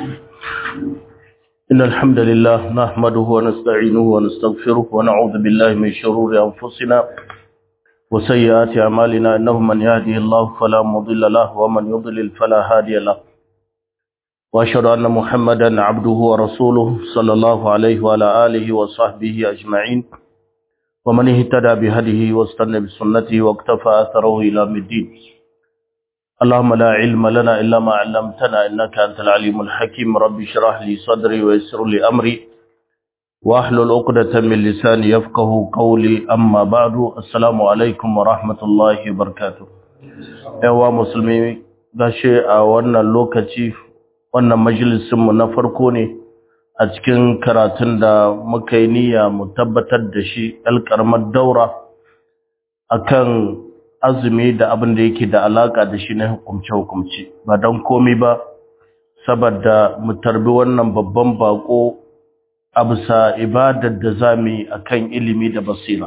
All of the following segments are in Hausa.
إن الحمد لله نحمده ونستعينه ونستغفره ونعوذ بالله من شرور أنفسنا وسيئات أعمالنا إنه من يهده الله فلا مضل له ومن يضلل فلا هادي له وأشهد أن محمدا عبده ورسوله صلى الله عليه وعلى آله وصحبه أجمعين ومن اهتدى بهديه واستنى بسنته واقتفى أثره إلى الدين اللهم لا علم لنا إلا ما علمتنا إنك أنت العليم الحكيم رب اشرح لي صدري ويسر لي أمري واحلل عقدة من لساني يفقه قولي أما بعد السلام عليكم ورحمة الله وبركاته yawa musulmi gashi a wannan lokaci wannan majalisinmu na farko ne a cikin karatun da muka yi niyya mu tabbatar da shi alƙarmar daura akan azumi da abin da yake da alaka da shi na hukumce-hukumce ba don komi ba saboda mu tarbi wannan babban bako a bisa ibadar da za mu yi a kan ilimi da basira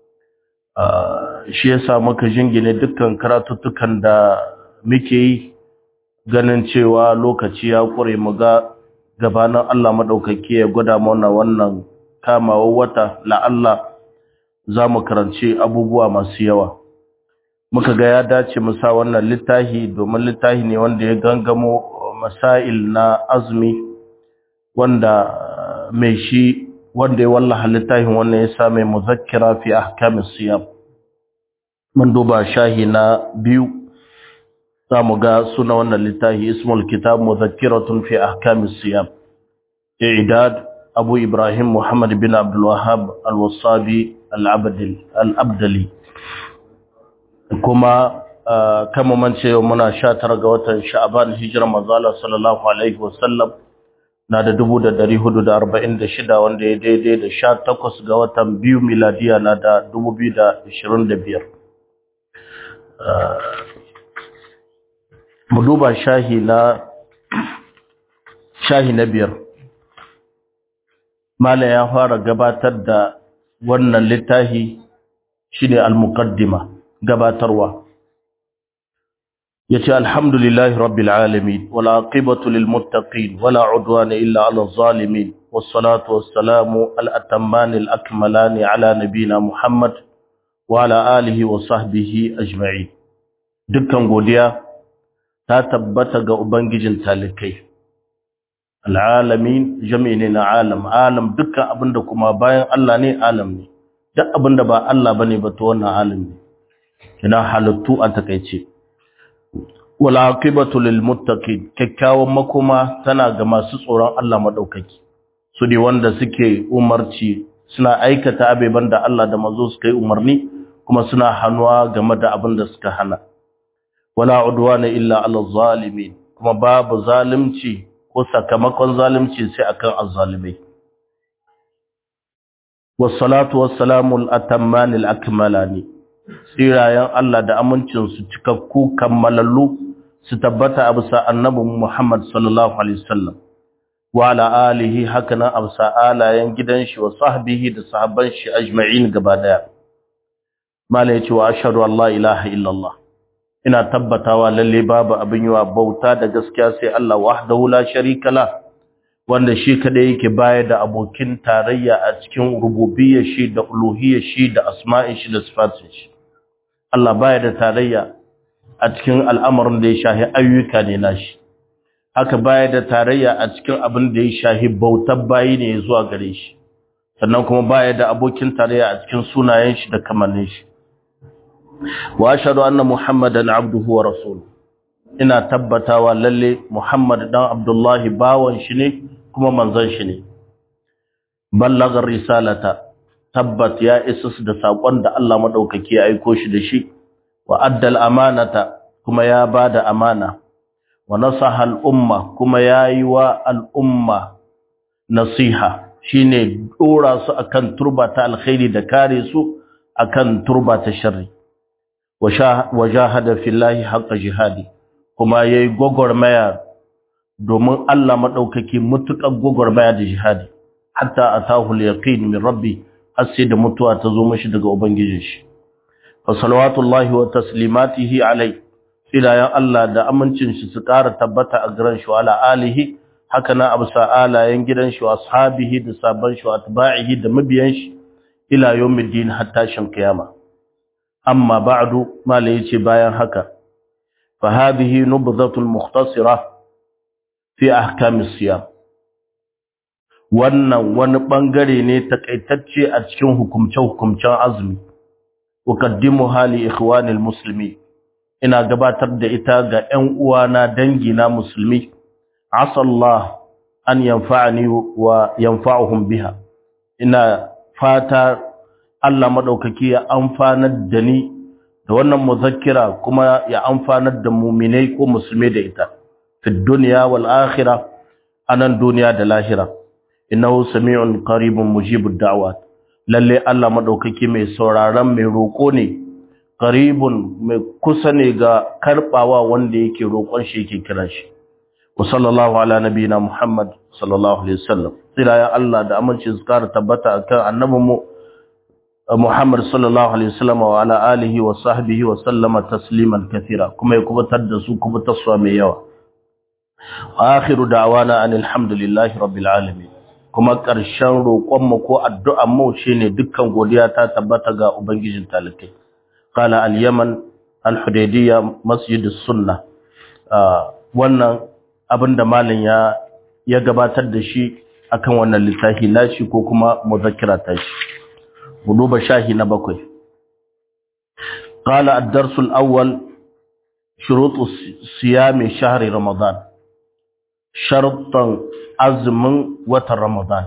shi yasa muka jingine dukkan karatuttukan da muke yi ganin cewa lokaci ya ƙure mu ga gabanin Allah maɗaukaki ya gwada mana wannan kamawar wata la'alla za mu karanci abubuwa masu yawa muka ga ya dace mu sa wannan littafi domin littafi ne wanda ya gangamo masail na azumi wanda mai shi wanda ya wallaha littafin wannan ya same muzakkira fi ahkamis siyam mun duba shahi na biyu za mu ga suna wannan littafi ismul kitab muzakkiratun fi ahkamis siyam i'dad abu ibrahim muhammad bin abdul wahhab al-wasabi al-abdali kuma kama man ce muna sha tara ga watan sha'aban hijirar manzala sallallahu alaihi wasallam na da dubu da dari hudu da arba'in da shida wanda ya daidai da sha takwas ga watan biyu miladiya na da dubu biyu da ashirin da biyar mu duba shahi na shahi na biyar mala ya fara gabatar da wannan littafi shine al-muqaddima gabatarwa yace alhamdulillahi rabbil alamin wal aqibatu lil muttaqin wala udwana illa ala zalimin was salatu was salamu al atamman al akmalan ala nabina muhammad wa ala alihi wa sahbihi ajma'in dukkan godiya ta tabbata ga ubangijin talikai al alamin jami'in na alam alam dukkan abinda kuma bayan Allah ne alam ne duk abinda ba Allah bane ba to wannan alam ne kina halittu a takaice wal aqibatu lil muttaqin kikkiawan makoma tana ga masu tsoron Allah madaukaki su ne wanda suke umarci suna aikata abeban da Allah da manzo suka yi umarni kuma suna hannuwa game da abin da suka hana wala udwana illa ala zalimin kuma babu zalunci ko sakamakon zalunci sai akan azzalimai wassalatu wassalamu al-atamman al-akmalani tsirayen Allah da amincinsu cikakku kammalallu su tabbata a bisa annabin Muhammad sallallahu Alaihi wasallam wa ala alihi hakanan a bisa alayen gidan shi wa sahbihi da sahabban shi ajma'in gaba daya mala ya ce wa ashadu Allah ilaha illallah ina tabbatawa lalle babu abin yi wa bauta da gaskiya sai Allah wahdahu la sharika la wanda shi kada yake baya da abokin tarayya a cikin rububiyyar shi da uluhiyyar shi da asma'in shi da sifatin shi Allah baya da tarayya a cikin al'amarin da ya shahi ayyuka ne nashi haka baya da tarayya a cikin abin da ya shahi bautar bayi ne zuwa gare shi sannan kuma baya da abokin tarayya a cikin sunayen shi da kamannin shi wa ashhadu anna muhammadan abduhu wa rasuluhu ina tabbatawa lalle muhammad dan abdullahi bawan shi ne kuma manzon shi ne ballagar risalata tabbat ya isa da sakon da Allah madaukaki ya aiko shi da shi wa addal amanata kuma ya bada amana wa nasaha al umma kuma yayi wa al umma nasiha shine dora su akan turba ta alkhairi da kare su akan turba ta sharri wa jahada fillahi haqqa jihadi kuma yayi gogormaya domin Allah madaukaki mutukar gogormaya da jihadi hatta atahu al yaqin min rabbi har sai da mutuwa ta zo mashi daga ubangijin shi fa salawatullahi wa taslimatihi alai filayan Allah da amincin shi su ƙara tabbata a garan shi wala alihi haka na absa alayen gidan shi ashabihi da sabban shi atba'ihi da mabiyan shi ila yawmiddin hatta shin kiyama amma ba'du mala yace bayan haka fa hadhihi nubdhatul mukhtasira fi ahkam as-siyam wannan wani bangare ne takaitacce a cikin hukumce-hukumcen azumi uqaddimu hali ikhwanil muslimi ina gabatar da ita ga ƴan uwana dangina musulmi asallah an yanfa'ani wa yanfa'uhum biha ina fata Allah madaukaki ya amfanar da ni da wannan muzakkira kuma ya amfanar da mu'minai ko musulmai da ita fi dunya wal akhirah anan duniya da lahira innahu sami'un qaribun mujibud da'wat lalle Allah madaukaki mai sauraron mai roko ne qaribun mai kusa ne ga karbawa wanda yake roƙon shi yake kiran shi wa sallallahu ala nabiyina muhammad sallallahu alaihi wasallam tsira ya Allah da aminci zikar tabbata akan annabinmu muhammad sallallahu alaihi wasallam wa ala alihi wa sahbihi wa sallama tasliman kathira kuma ya kubutar da su kubutarwa mai yawa akhiru da'wana anil hamdulillahi rabbil alamin kuma ƙarshen roƙonmu ko addu'anmu shi ne dukkan godiya ta tabbata ga Ubangijin talikai. Kala al-Yaman al-Hudaidiyya masjidus sunna wannan abin da malin ya ya gabatar da shi akan wannan littafi nashi ko kuma muzakkira ta shi. Duba shahi na bakwai. Kala ad-darsu al-awwal shurutu siyami shahri Ramadan. Sharuɗan azumin watan Ramadan.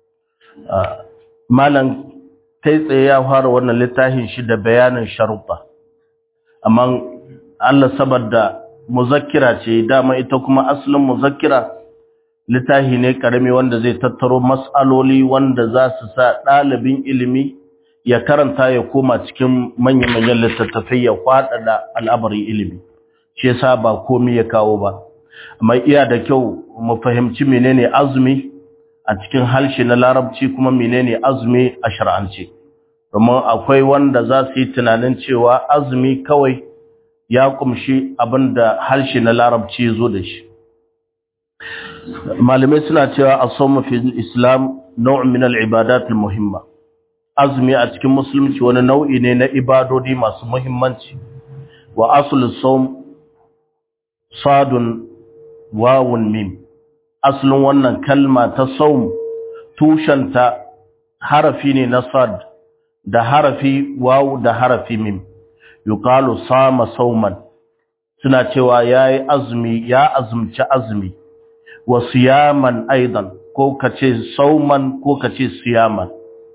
Malam kai tsaye ya fara wannan littafin shi da bayanin sharuɗa. Amma Allah saboda muzakkira ce dama ita kuma asalin muzakkira littafi ne karami wanda zai tattaro mas'aloli wanda za su sa ɗalibin ilimi ya karanta ya koma cikin manya-manyan littattafai ya faɗaɗa al'amarin ilimi. Shi yasa ba komi ya kawo ba. mai iya da kyau mu fahimci menene azumi a cikin harshe na larabci kuma menene azumi a shar'ance domin akwai wanda za su yi tunanin cewa azumi kawai ya kumshi abinda harshe na larabci zo da shi malamai suna cewa as-sawmu fi islam naw'un min al-ibadat al-muhimma azumi a cikin musulunci wani nau'i ne na ibadodi masu muhimmanci wa aslu sawm sadun wawun mim asalin wannan kalma ta saum tushenta harafi ne na sad da harafi wawu da harafi mim yuqalu sama sauman suna cewa yayi azumi ya azumci azumi wa siyaman aidan ko kace sauman ko kace siyaman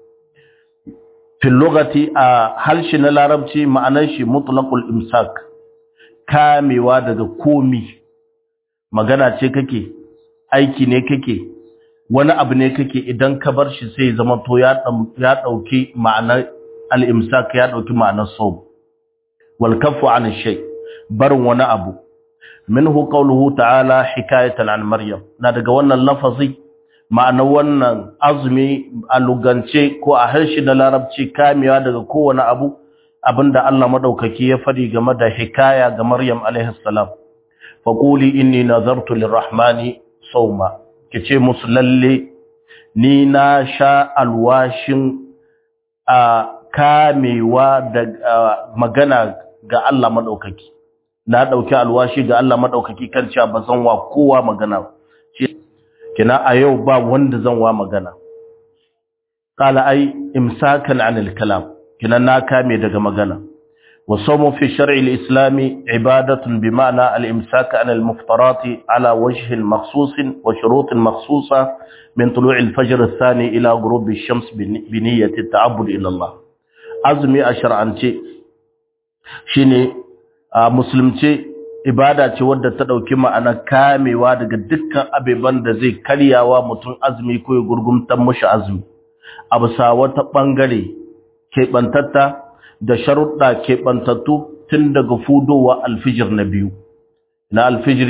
fil lugati a harshe na larabci ma'anar shi mutlaqul imsak kamewa daga komi magana ce kake aiki ne kake wani abu ne kake idan ka bar shi sai zama to ya ya dauki ma'anar al-imsak ya dauki ma'anar sawm wal kaffu an shay barin wani abu minhu qawluhu ta'ala hikayatan an maryam na daga wannan lafazi ma'anar wannan azumi a lugance ko a harshe na larabci kamewa daga kowane abu abinda Allah madaukaki ya fadi game da hikaya ga Maryam alaihi salam faquli inni nazartu lirrahmani sawma kice musu lalle ni na sha alwashin a kamewa da magana ga Allah madaukaki na dauki alwashi ga Allah madaukaki kan cewa ba zan wa kowa magana kina a yau ba wanda zan wa magana qala ai imsakan anil kalam kina na kame daga magana والصوم في الشرع الإسلامي عبادة بمعنى الإمساك عن المفطرات على وجه مخصوص وشروط مخصوصة من طلوع الفجر الثاني إلى غروب الشمس بنية التعبد إلى الله أزمي أشرعنتي شيني مسلمتي ibada ce wadda ta dauki ma'ana kamewa daga dukkan abeban da zai karyawa mutum azumi ko ya gurgumtan mushi azumi a bisa wata bangare keɓantatta da sharuɗa keɓantattu tun daga fudowa alfijir na biyu na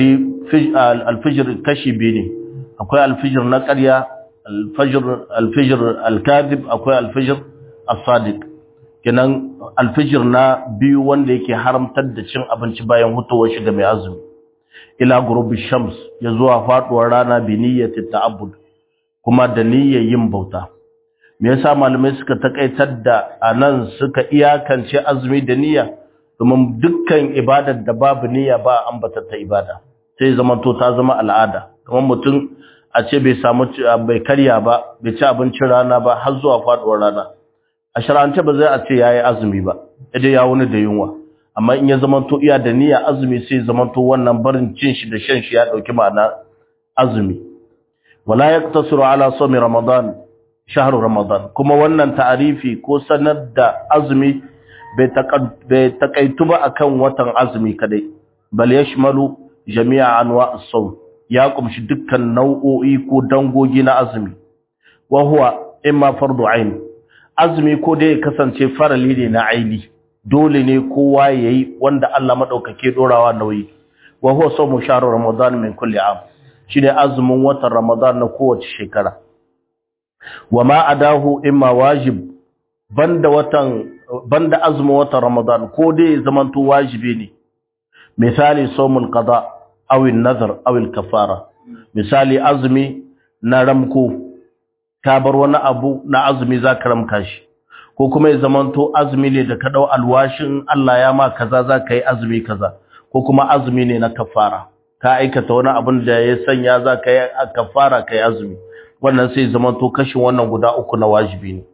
alfijir kashi biyu ne akwai alfijir na ƙarya alfijir alkazib akwai alfijir asadik kenan alfijir na biyu wanda yake haramtar da cin abinci bayan hutowar shiga mai azumi ila gurubi shams ya zuwa faduwar rana bi niyyati ta'abbud kuma da niyyar yin bauta me yasa malamai suka takaitar da anan suka iyakance azumi da niyya domin dukkan ibadar da babu niyya ba ambata ta ibada sai zaman to ta zama al'ada kamar mutum a ce bai samu bai karya ba bai ci abincin rana ba har zuwa faduwar rana a shar'ance ba zai a ce yayi azumi ba idan ya wuni da yunwa amma in ya zamanto iya da niyya azumi sai zamanto wannan barin cin shi da shan shi ya dauki ma'ana azumi wala yaktasiru ala sawmi ramadan shahru ramadan kuma wannan ta'arifi ko sanar da azumi bai takaitu ba akan watan azumi kadai bal yashmalu jami'a anwa as-sawm ya kumshi dukkan nau'o'i ko dangogi na azumi wa huwa imma fardu ain azumi ko dai kasance farali ne na aini dole ne kowa yayi wanda Allah madaukake dorawa nauyi wa huwa sawmu shahr ramadan min kulli am shine azumin watan ramadan na kowace shekara wa ma adahu imma wajib banda watan banda azumin watan ramadan ko dai zamanto wajibi ne misali sawmul qada aw an-nadhr aw al-kafara misali azumi na ramko ka bar wani abu na azumi za ka ramka shi ko kuma ya zamanto azumi ne da ka dau alwashin Allah ya ma kaza za ka yi azumi kaza ko kuma azumi ne na kafara ka aikata wani abin da ya sanya za ka yi kafara ka yi azumi wannan sai zamanto kashin wannan guda uku na wajibi ne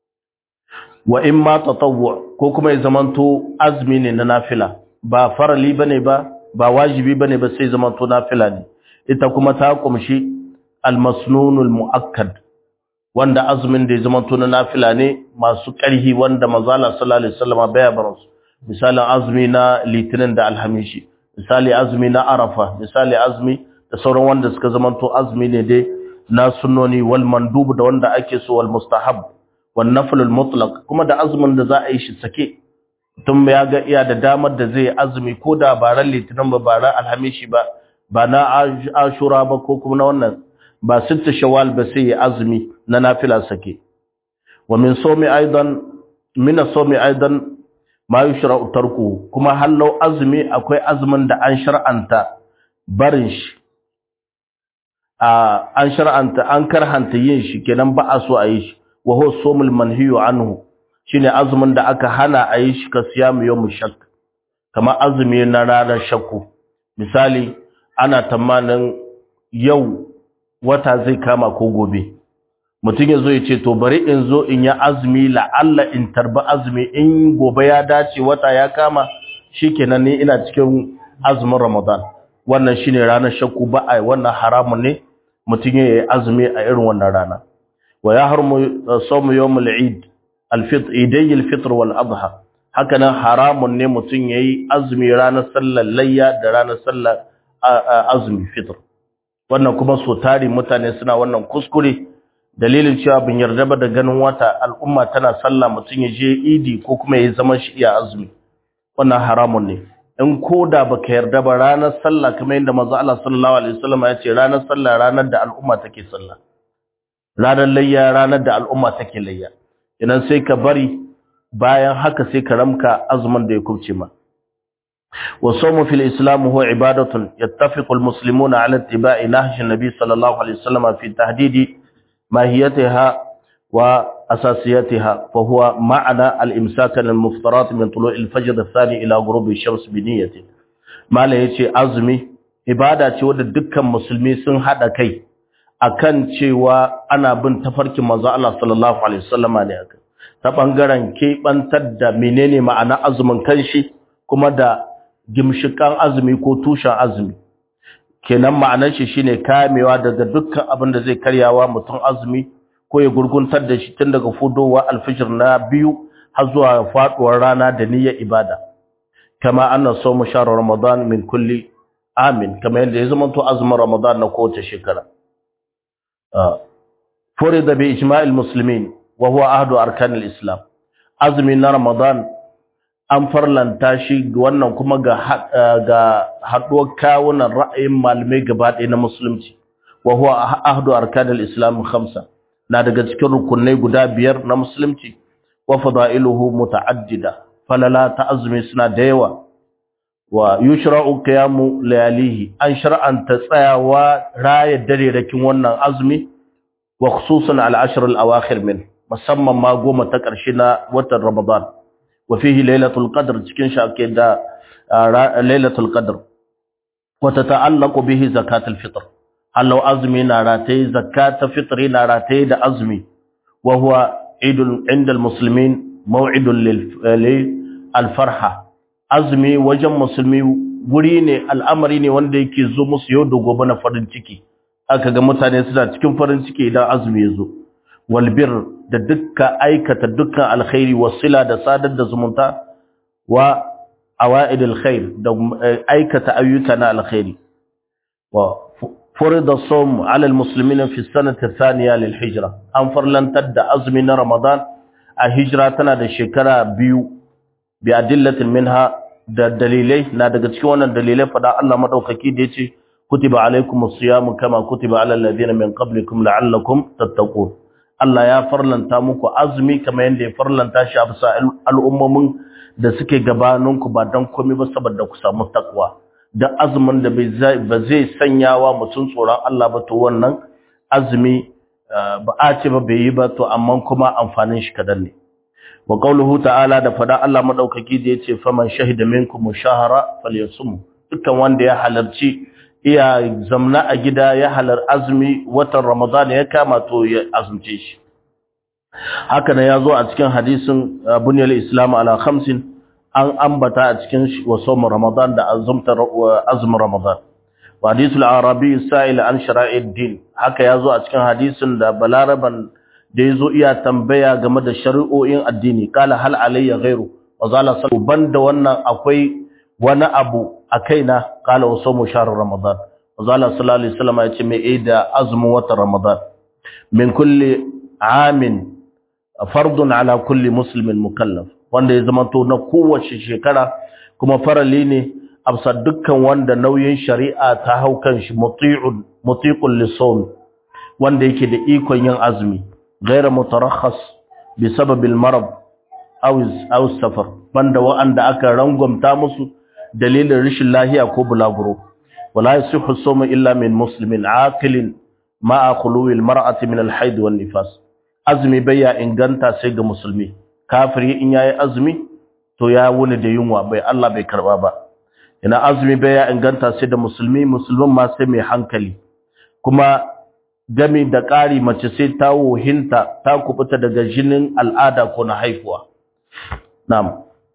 wa in ma tatawwu ko kuma ya zamanto azumi ne na nafila ba farali bane ba ba wajibi bane ba sai zamanto nafila ne ita kuma ta kumshi al-masnunul muakkad wanda azumin da ya zama tuna nafila ne masu ƙarhi wanda mazala sallallahu alaihi wasallam baya bar su misalin azumi na litinin da alhamishi misali azumi na arafa misali azumi da sauran wanda suka zama to azumi ne dai na sunnoni wal mandub da wanda ake so wal mustahab wal naflul mutlaq kuma da azumin da za a yi shi sake tun ya ga iya da damar da zai azumi ko da baran litinin ba baran alhamishi ba ba na ashura ba ko kuma na wannan ba sitta shawal ba sai ya azumi na nafila sake wa min sawmi aidan min sawmi aidan ma yushra'u tarku kuma hallau azumi akwai azumin da an shar'anta barin shi a an shar'anta an karhanta yin shi kenan ba a so a yi shi wa huwa sawmul manhiyu anhu shine azumin da aka hana a yi shi ka siyamu yawm shak kamar azumi na ranar shakku misali ana tamanin yau wata zai kama ko gobe mutum ya zo ya ce to bari in zo in yi azumi la'alla in tarba azumi in gobe ya dace wata ya kama shikenan ne ina cikin azumin ramadan wannan shine ranar shakku ba a wannan haramun ne mutum ya yi azumi a irin wannan rana wa ya harmu sawmu yawmul eid al-fitr idai al-fitr wal adha haka nan haramun ne mutum yayi azumi ranar sallar layya da ranar sallar azumi fitr wannan kuma so tari mutane suna wannan kuskure dalilin cewa bin yarda ba da ganin wata al'umma tana sallah mutum ya je idi ko kuma ya zama shi iya azumi wannan haramun ne in koda baka yarda ba ranar sallah kamar yadda manzo Allah sallallahu alaihi wasallam ya ce ranar sallah ranar da al'umma take sallah ranar layya ranar da al'umma take layya idan sai ka bari bayan haka sai ka ramka azumin da ya kubce ma والصوم في الإسلام هو عبادة يتفق المسلمون على اتباع نهج النبي صلى الله عليه وسلم في تحديد ماهيتها وأساسيتها فهو معنى الإمساك للمفترات من طلوع الفجر الثاني إلى غروب الشمس بنية ما ليش أزمي عبادة ودى دكا مسلمي سن هذا كي akan cewa ana bin tafarkin manzo Allah sallallahu alaihi wasallam ne aka ta bangaren kebantar da menene ma'ana azumin kanshi kuma da gimshikan azumi ko tushen azumi kenan ma'anar shi shine kamewa daga dukkan abin da zai karyawa mutum azumi ko ya gurguntar da shi tun daga fudowa alfijir na biyu har zuwa faduwar rana da niyyar ibada kama anna sawmu shahr ramadan min kulli amin kama yadda ya zama to azumin ramadan na kowace shekara furida bi ijma'il muslimin wa huwa ahdu arkanil islam azumi na ramadan an farlanta shi wannan kuma ga ga haduwar kawunan ra'ayin malamai gaba ɗaya na musulunci wa huwa ahdu arkanil islam khamsa na daga cikin rukunai guda biyar na musulunci wa fadailuhu muta'addida falala ta azumi suna da yawa wa yushra'u qiyamu layalihi an shar'anta tsayawa raya dare rakin wannan azumi wa khususan al-ashr al-awakhir min musamman ma goma ta ƙarshe na watan Ramadan wa fihi lailatul qadr cikin shi ake da lailatul qadr wa tata'allaqu bihi zakatul fitr hallau azumi na rataye zakatul fitr na rataye da azumi wa huwa idul inda muslimin maw'idun lil al-farha azumi wajen musulmi guri ne al'amari ne wanda yake zo musu yau da gobe na farin ciki aka ga mutane suna cikin farin ciki idan azumi ya zo walbir da dukkan aikata dukkan alkhairi wasila da sadar da zumunta wa awaid alkhair da aikata ayyuka na alkhairi wa furida sawm ala almuslimin fi sanati thaniya lil hijra an farlantar da azumi na ramadan a hijra tana da shekara biyu bi adillatin minha da dalilai na daga cikin wannan dalilai fada Allah madaukaki da yace kutiba alaikumus siyam kama kutiba alal ladina min qablikum la'allakum tattaqun Allah ya farlanta muku azumi kamar yadda ya farlanta shi a bisa al'ummomin da suke gabaninku ba don komai ba saboda ku samu takwa da azumin da ba zai sanyawa mutum tsoron Allah ba to wannan azumi ba a ce ba bai yi ba to amma kuma amfanin shi kadan ne wa qauluhu ta'ala da fada Allah madaukaki da yace faman shahida minkum shahara falyasum dukkan wanda ya halarci iya zamna a gida ya halar azumi watan Ramadan ya kama to ya azumce shi haka ne yazo a cikin hadisin bunyal islam ala khamsin an ambata a cikin wasom Ramadan da azumtar azumin Ramadan wa hadisul arabi sa'il an shara'id din haka yazo a cikin hadisin da balaraban da yazo iya tambaya game da shari'o'in addini kala hal alayya ghairu wa zala banda wannan akwai wani abu a kaina kala wasu mu sharar ramadan wazala sallallahu alaihi wasallam ya ce mai da azumin watan ramadan min kulli amin fardun ala kulli muslimin mukallaf wanda ya zama to na kowace shekara kuma farali ne absa dukkan wanda nauyin shari'a ta hau kan shi muti'un mutiqul lisawm wanda yake da ikon yin azumi ghayra mutarakhas bi sababil marad aw aw safar banda wa'anda aka rangwamta musu dalilin rashin lahiya ko bulaguro wala yasihu sawmu illa min muslimin aqilin ma'a khuluwi almar'ati min alhayd wan nifas azumi baya inganta sai ga musulmi kafiri in yayi azumi to ya wuni da yunwa bai Allah bai karba ba ina azumi baya inganta sai da musulmi musulmin ma sai mai hankali kuma gami da ƙari mace sai ta wohinta ta kubuta daga jinin al'ada ko na haifuwa na'am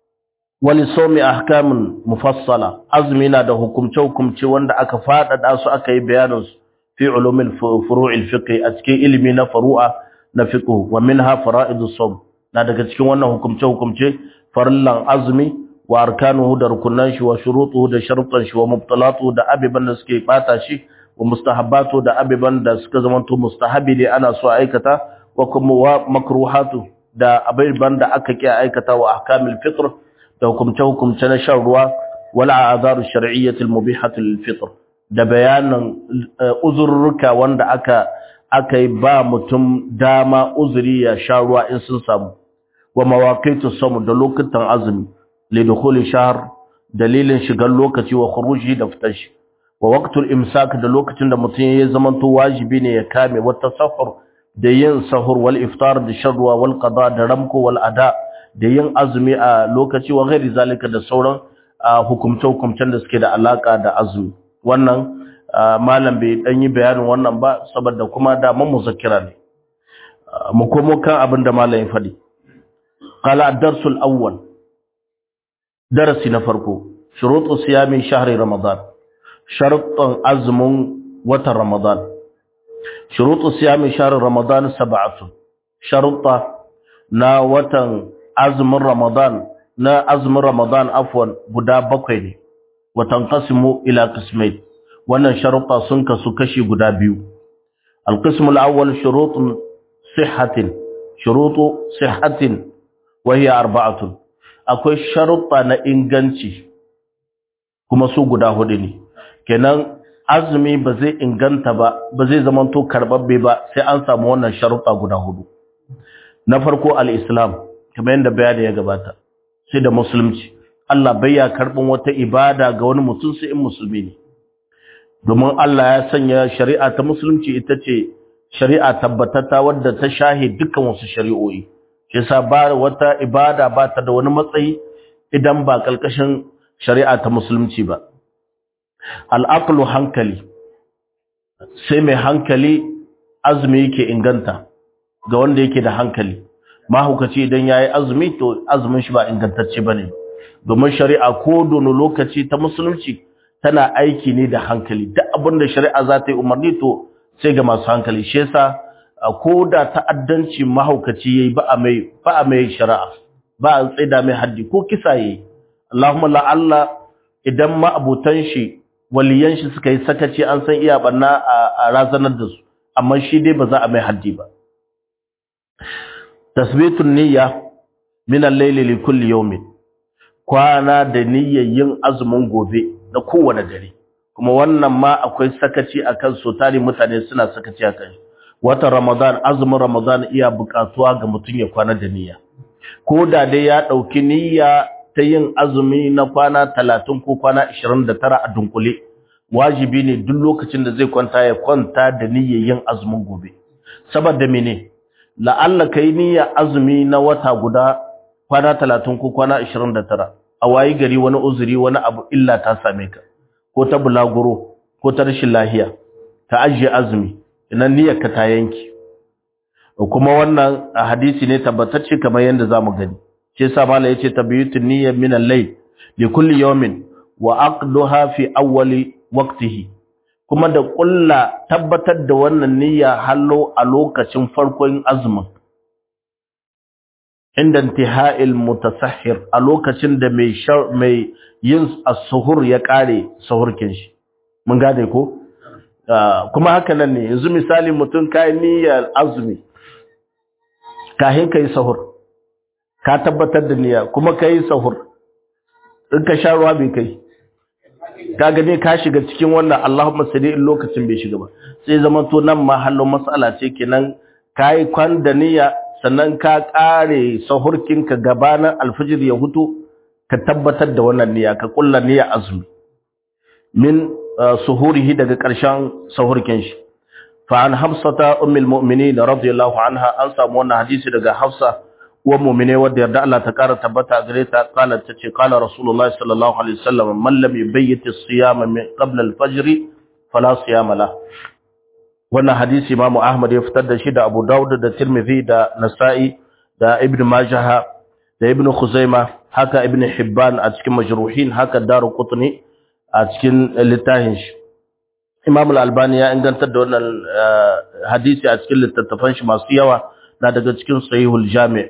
wani somi ahkamin mufassala azumi na da hukumce-hukumce wanda aka faɗaɗa su aka yi bayaninsu fi ulumin furu'il fiqh a cikin ilimi na furu'a na fiqh wa minha fara'idus sawm na daga cikin wannan hukumce-hukumce farillan azumi wa arkanuhu da rukunan shi wa shurutuhu da sharuɗan shi wa mubtalatuhu da abiban da suke bata shi wa mustahabbatu da abiban da suka zamanto mustahabi ne ana so aikata wa kuma wa makruhatu da abiban da aka ki aikata wa ahkamil fitr da hukumce-hukumce na shan ruwa wala azaru shar'iyyatul mubihatul fitr da bayanan uzurruka wanda aka aka yi ba mutum dama uzuri ya sha ruwa in sun samu wa mawaqitu samu da lokutan azumi li dukhuli shahr dalilin shigar lokaci wa khuruji da fitar shi wa waqtul imsak da lokacin da mutum ya zamanto wajibi ne ya kame wa tasahhur da yin sahur wal iftar da shan ruwa wal qada da ramko wal ada da yin azumi a lokaci wa ghairi zalika da sauran hukumce-hukumcen da suke da alaka da azumi wannan malam bai dan yi bayanin wannan ba saboda kuma da mun muzakkira ne mu komo kan abin da malam ya fadi qala ad-darsul awwal darasi na farko shurutu siyami shahri ramadan sharuɗan azumin watan ramadan shurutu siyami shahri ramadan sab'atu sharuɗa na watan azumin Ramadan na azumin Ramadan afwan guda bakwai ne watan qasmu ila qismain wannan sharuɗa sun kasu kashi guda biyu al-qism al-awwal shurutun sihhatin shurutu sihhatin wa hiya arba'atun akwai sharuɗa na inganci kuma su guda hudu ne kenan azumi ba zai inganta ba ba zai zamanto karbabbe ba sai an samu wannan sharuɗa guda hudu na farko al-islam kamar yadda bayani ya gabata sai da musulunci Allah bai ya karɓin wata ibada ga wani mutum sai in musulmi ne domin Allah ya sanya shari'a ta musulunci ita ce shari'a tabbatata wadda ta shahe dukkan wasu shari'o'i shi yasa ba wata ibada ba ta da wani matsayi idan ba kalkashin shari'a ta musulunci ba al'aqlu hankali sai mai hankali azumi yake inganta ga wanda yake da hankali mahukaci idan yayi azumi to azumin shi ba ingantacce bane domin shari'a ko dono lokaci ta musulunci tana aiki ne da hankali duk abinda shari'a za ta yi umarni to sai ga masu hankali shi yasa ko da ta'addanci mahaukaci yayi ba a mai ba a mai shari'a ba a tsaida mai haddi ko kisa yayi Allahumma la Allah idan ma abutan shi waliyan shi suka yi sakaci an san iya banna a razanar da su amma shi dai ba za a mai haddi ba tasbitun niyya min al-layli li kulli yawmin kwana da niyyar yin azumin gobe na kowane dare kuma wannan ma akwai sakaci akan so tari mutane suna sakaci akan shi wata ramadan azumin ramadan iya bukatuwa ga mutum ya kwana da niyya ko da dai ya dauki niyya ta yin azumi na kwana 30 ko kwana 29 a dunkule wajibi ne duk lokacin da zai kwanta ya kwanta da niyyar yin azumin gobe saboda mene la'alla kai niyya azumi na wata guda kwana 30 ko kwana 29 a wayi gari wani uzuri wani abu illa ta same ka ko ta bulaguro ko ta rashin lahiya ta ajiye azumi idan niyyar ka ta yanki kuma wannan hadisi ne tabbatacce kamar yadda zamu gani shi yasa malai yace tabyitun niyyah min al-layl li kulli yawmin wa aqduha fi awwali waqtihi kuma da kulla tabbatar da wannan niyya hallo a lokacin farkon azumin inda intiha'il mutasahhir a lokacin da mai mai yin as-suhur ya kare suhurkin shi mun gane ko kuma haka nan ne yanzu misali mutum kai niyyar azumi kahin kai sahur ka tabbatar da niyya kuma kai sahur in ka sha ruwa bai kai ka gane ka shiga cikin wannan Allahumma salli in lokacin bai shiga ba sai zaman to nan ma hallo mas'ala ce kenan kai kwan da niyya sannan ka kare sahurkin ka gabanin alfijir ya hutu ka tabbatar da wannan niyya ka kulla niyya azumi min suhurihi daga ƙarshen sahurkin shi fa an hafsata ummul mu'minin radiyallahu anha an samu wannan hadisi daga hafsa wa mu'mine wadda yarda Allah ta ƙara tabbata gare ta qalat tace qala rasulullahi sallallahu alaihi wasallam man lam yubayyit as-siyama min qabla al-fajr fala siyama la wannan hadisi Imam Ahmad ya fitar da shi da Abu Dawud da Tirmidhi da Nasa'i da Ibn Majah da Ibn Khuzaimah haka Ibn Hibban a cikin majruhin haka Daruqutni a cikin littafin shi Imam Al-Albani ya ingantar da wannan hadisi a cikin littattafan shi masu yawa na daga cikin Sahihul Jami'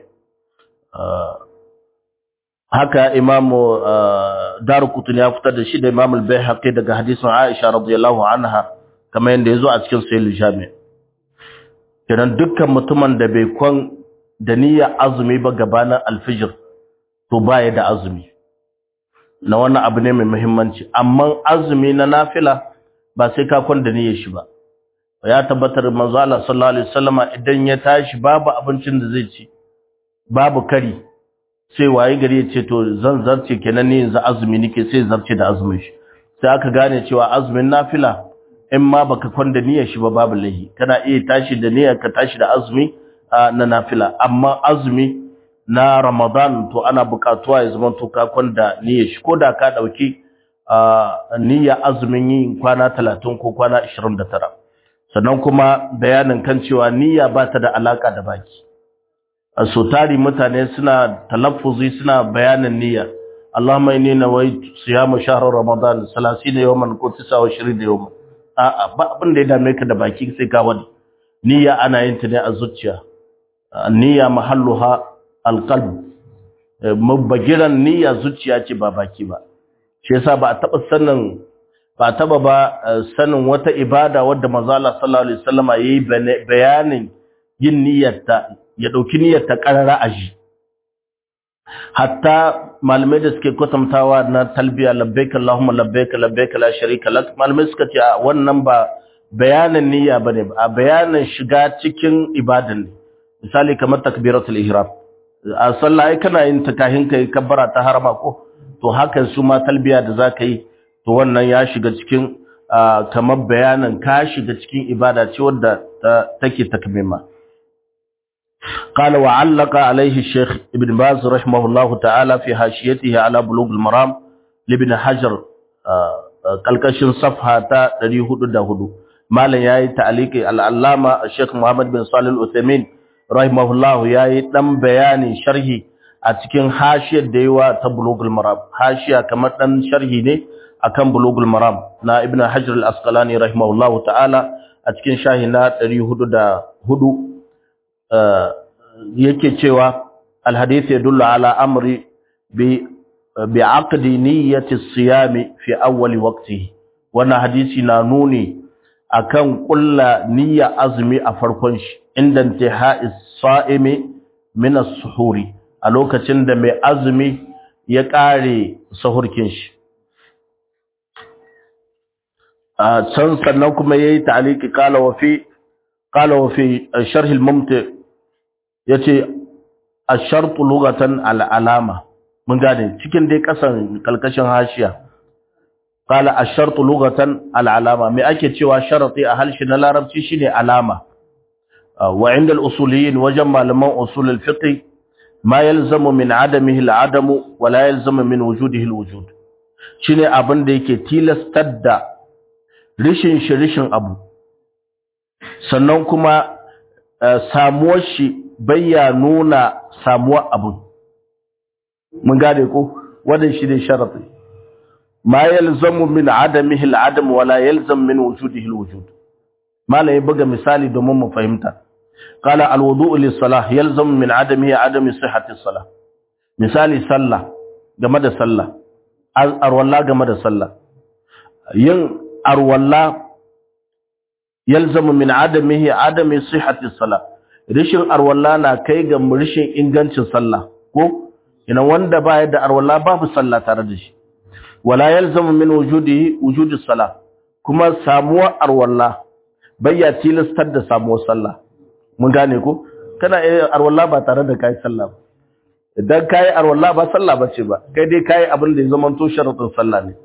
haka Imam Daruqutni ya fitar da shi da Imam Al-Baihaqi daga hadisin Aisha radiyallahu anha kamar yadda yazo a cikin Sahihul Jami' kenan dukkan mutumin da bai kwan da niyyar azumi ba gabanin alfijir to baya da azumi na wannan abu ne mai muhimmanci amma azumi na nafila ba sai ka kwanda niyyar shi ba ya tabbatar manzo Allah sallallahu alaihi wasallama idan ya tashi babu abincin da zai ci babu kari sai waye gari ya ce to zan zarce kenan ne yanzu azumi nake sai zarce da azumin shi sai aka gane cewa azumin nafila in ma baka kwanda niyyar shi ba babu lahi kana iya tashi da niyyar ka tashi da azumi na nafila amma azumi na Ramadan to ana bukatuwa ya zama to ka kwanda niyyar shi koda ka dauki niyya azumin yin kwana 30 ko kwana 29 sannan kuma bayanin kan cewa niyya ba ta da alaka da baki so tari mutane suna talaffuzi suna bayanin niyya Allahumma inni nawaitu siyama shahr Ramadan 30 yawman ko 29 yawman a'a ba abin da ya dame ka da baki sai ka wani niyya ana yin ta ne a zuciya niyya mahalluha alqalb mabagiran niyya zuciya ce ba baki ba shi yasa ba a taba sanin ba taba ba sanin wata ibada wadda manzo Allah sallallahu alaihi wasallama yayi bayanin yin niyyarta ya dauki niyyarta qarara aji hatta malamai da suke kwatantawa na talbiya labbaik allahumma labbaik labbaik la sharika lak malamai suka ce wannan ba bayanin niyya bane ba bayanin shiga cikin ibadan ne misali kamar takbiratul ihram a sallah ai kana yin ta kahin kai kabbara ta harama ko to haka su ma talbiya da zaka yi to wannan ya shiga cikin kamar bayanin ka shiga cikin ibada ce wadda take takmima قال وعلق عليه الشيخ ابن باز رحمه الله تعالى في حاشيته على بلوغ المرام لابن حجر kalkashin safha ta 404 malam yayi ta'aliki al-allama Sheikh Muhammad bin Salih al-Uthaymeen rahimahullah yayi dan bayani sharhi a cikin hashiyar da yawa ta Bulughul Maram hashiya kamar dan sharhi ne akan Bulughul Maram na Ibn Hajar al-Asqalani rahimahullah ta'ala a cikin shahi na 404 yake cewa al-hadith yadullu ala amri bi bi'aqdi niyyati as-siyam fi awwal waqtihi wannan hadisi na nuni akan kulla niyya azumi a farkon shi inda intihai as-sa'imi min as-suhuri a lokacin da mai azumi ya kare sahurkin shi a can sannan kuma yayi ta'liqi qala wa fi qala wa fi sharh al-mumti yace ash-shart lughatan al-alama mun gane cikin dai kasan kalkashin hashiya qala ash-shart lughatan al-alama me ake cewa sharati a halshi na larabci shine alama wa inda al-usuliyyin wajen malaman usul al-fiqh ma yalzamu min adamihi al-adamu wa la yalzamu min wujudihi al-wujud shine abin da yake tilastar da rishin shi rishin abu sannan kuma samuwar shi bayya nuna samuwar abu mun gane ko wannan shi ne sharadi ma yalzamu min adamihi al-adam wa la yalzam min wujudihi al-wujud malai buga misali domin mu fahimta qala al-wudu'u lis-salah yalzamu min adamihi adami sihhati as-salah misali sallah game da sallah arwalla game da sallah yin arwalla yalzamu min adamihi adami sihhati as-salah rishin arwalla na kai ga rishin ingancin sallah ko ina wanda ba da arwalla babu sallah tare da shi wala yalzamu min wujudihi wujudus salah kuma samuwar arwalla bayya tilastar da samuwar sallah mun gane ko kana iya arwalla ba tare da kai sallah ba idan kai arwalla ba sallah bace ba kai dai kai abin da ya zama to sharadin sallah ne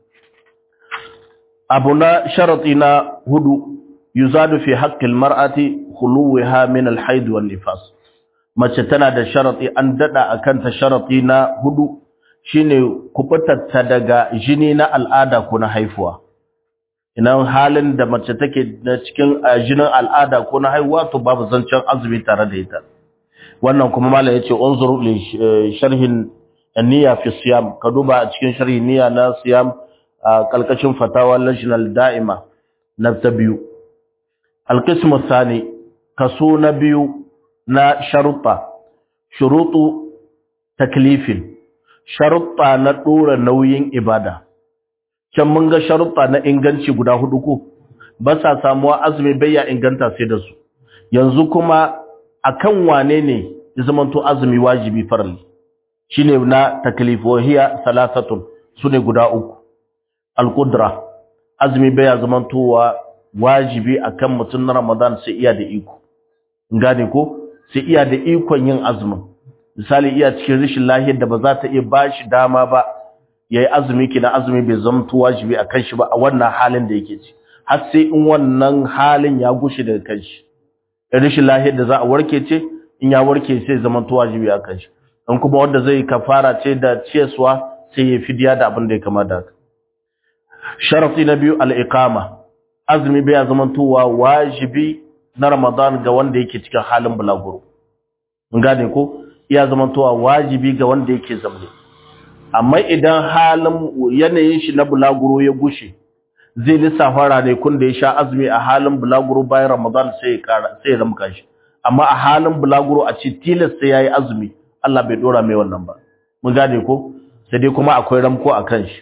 abu na sharati na hudu yuzadu fi haqqil mar'ati khuluha min al-haid wan nifas mace tana da sharati an dada akan ta sharati na hudu shine kubutarta daga jini na al'ada ko na haifuwa idan halin da mace take da cikin jinin al'ada ko na haihuwa to babu zancen azumi tare da ita wannan kuma mallam yace unzur li sharhin niyya fi siyam ka duba a cikin sharhi niyya na siyam kalkashin fatawa national da'ima na ta biyu alqismu thani kaso na biyu na sharuɗa shuruɗu taklifin sharuɗa na ɗora nauyin ibada can mun ga sharuɗa na inganci guda hudu ko ba sa samuwa azumi bayya inganta sai da su yanzu kuma akan wane ne ya zamanto azumi wajibi farali shine na taklif wa hiya salasatun sune guda uku alqudra azumi bayya zamantowa wajibi akan mutum na Ramadan sai iya da iko gane ko sai iya da ikon yin azumin misali iya cikin rashin lahiyar da ba za ta iya bashi dama ba yayi azumi kina azumi bai zamto wajibi akan shi ba a wannan halin da yake ci har sai in wannan halin ya gushe daga kanshi rashin lahiyar da za a warke ce in ya warke sai zamanto wajibi akan shi in kuma wanda zai kafara ce da ciyaswa sai ya fidiya da abin da ya kamata haka sharafi na biyu al-iqama azumi bai zamantowa wajibi na Ramadan ga wanda yake cikin halin bulaguro. Mun gane ko iya zamantowa wajibi ga wanda yake zamne. Amma idan halin yanayin shi na bulaguro ya gushe, zai lissafa ranakun da ya sha azumi a halin bulaguro bayan Ramadan sai ya kara sai ya ramka shi. Amma a halin bulaguro a ce tilas sai yayi azumi, Allah bai dora mai wannan ba. Mun gane ko sai dai kuma akwai ramko a kan shi.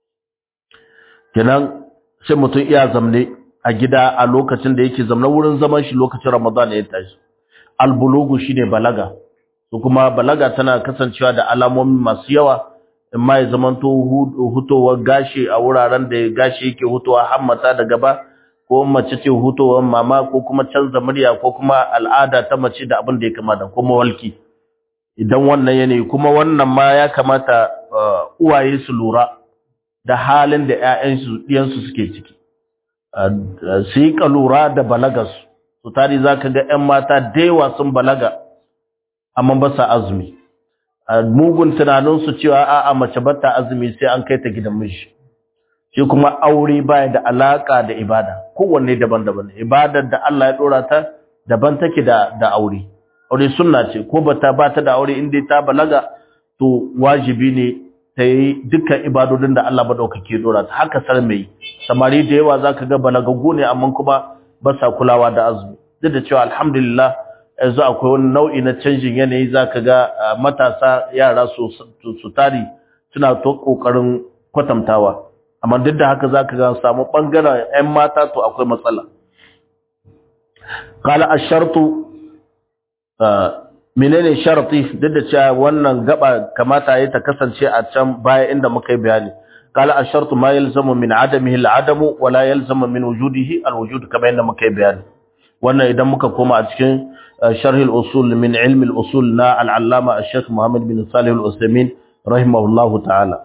Kenan sai mutum iya zamne a gida a lokacin da yake zamna wurin zaman shi lokacin Ramadan ya tashi albulugu shine balaga to kuma balaga tana kasancewa da alamomi masu yawa amma ya zamanto hutowar gashi a wuraren da gashi yake hutowa hammata da gaba ko mace ce hutowar mama ko kuma canza murya ko kuma al'ada ta mace da abin da ya kamata ko mawalki idan wannan yanayi kuma wannan ma ya kamata uwaye su lura da halin da ƴaƴansu ɗiyansu suke ciki su yi lura da balagarsu su tari za ka ga ƴan mata da yawa sun balaga amma ba sa azumi mugun tunaninsu cewa a'a mace ba ta azumi sai an kai ta gidan miji shi kuma aure baya da alaka da ibada kowanne daban-daban ibadar da Allah ya dora ta daban take da da aure aure sunna ce ko bata bata da aure inda ta balaga to wajibi ne ta yi dukkan ibadodin da Allah madaukake dora ta haka sar mai samari da yawa zaka ga balagaggu ne amma kuma ba sa kulawa da azumi duk da cewa alhamdulillah yanzu akwai wani nau'i na canjin yanayi zaka ga matasa yara su su tari suna to kokarin kwatantawa amma duk da haka zaka ga samu bangaren ƴan mata to akwai matsala qala ash-shartu menene sharti duk da cewa wannan gaba kamata yayi ta kasance a can baya inda muka yi bayani qala ash-shartu ma yalzamu min adamihi al-adamu wa la yalzamu min wujudihi al-wujud kamar yadda muka yi bayani wannan idan muka koma a cikin sharh al-usul min ilm al-usul na al-allama al-sheikh Muhammad bin Salih al-Uthaymeen rahimahullahu ta'ala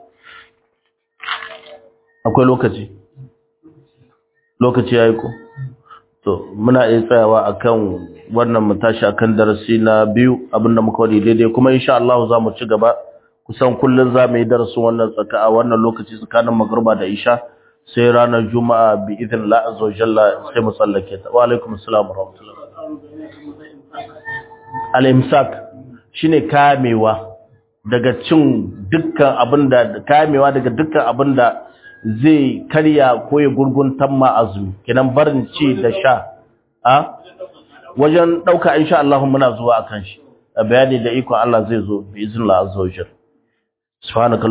akwai lokaci lokaci yayi ko to muna iya tsayawa akan wannan mu tashi akan darasi na biyu abinda muka wadi daidai kuma insha Allah za mu ci gaba kusan kullun za mu yi darasin wannan tsaka a wannan lokaci tsakanin magruba da isha sai ranar juma'a bi idin la azza jalla sai mu sallake ta wa alaikum assalam wa rahmatullah al imsak shine kamewa daga cin dukkan abinda kamewa daga dukkan abinda zai karya ko ya gurguntan ma azumi kinan barin ci da sha a wajen dauka insha Allah muna zuwa akan shi bayani da iko Allah zai zo bi iznillah azza wajal subhanaka